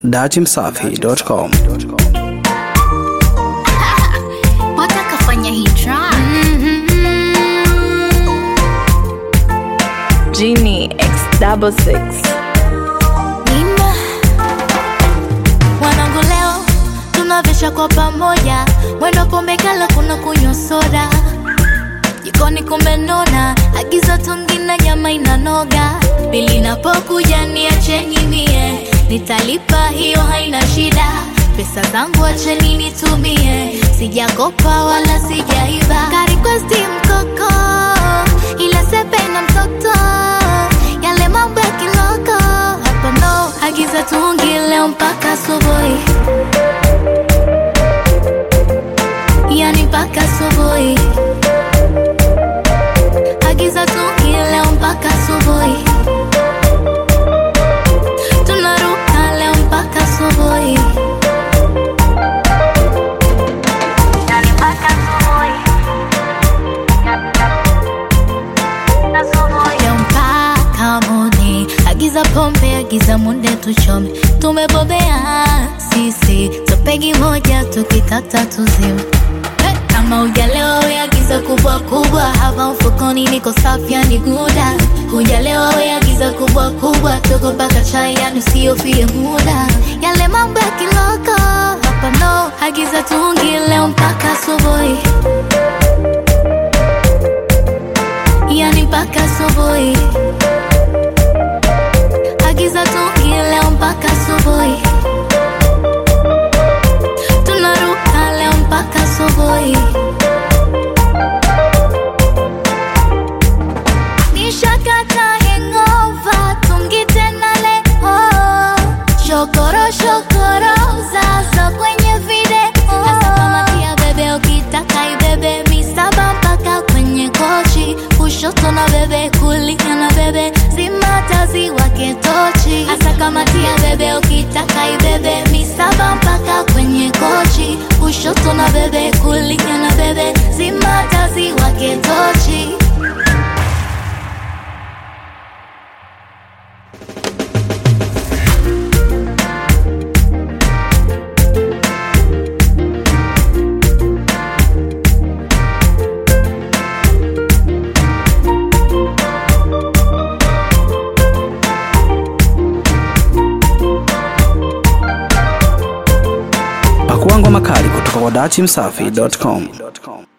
datimsafi.com. watakafanya hii track Genie X double six. Nina wanangu leo tunavesha kwa pamoja mwendo pombe kala kuna kunywa soda jikoni kumenona agiza tungi na nyama inanoga bili napokuja niacheni mie nitalipa hiyo haina shida pesa zangu acheni nitumie sijakopa wala sijaiba karikwesti mkoko ila sepe na mtoto yale mambo ya kiloko hapa no agiza tungi leo mpaka asubuhi yani mpaka asubuhi agiza tungi leo mpaka asubuhi tunaruka leo mpaka asubuhi yani mpaka asubuhi leo mpaka moni agiza pombe agiza munde tuchome tumebobea sisi topegi moja tukikata tuzima Eh, kama ujalewa weagiza kubwa kubwa hapa mfukoni niko safi yani guda hujalewa weagiza kubwa kubwa togo mpaka chai yani usiofie muda yale mambo ya kiloko hapa no agiza tungi leo mpaka asubuhi yani mpaka asubuhi agiza tungi leo mpaka asubuhi tunaruka leo mpaka asubuhi nishakata hengova tungi tena leo shokoro shokoro zaza kwenye video hasa kama pia bebe ukitaka ibebe misaba mpaka kwenye kochi kushoto na bebe kulia na bebe zimatazi wake tochi hasa kama tia bebe ukitaka ibebe misaba mpaka kwenye kochi kushoto na bebe kulia na bebe zimatazi wake tochi Pakua ngoma kali kutoka kwa datimsafi.com.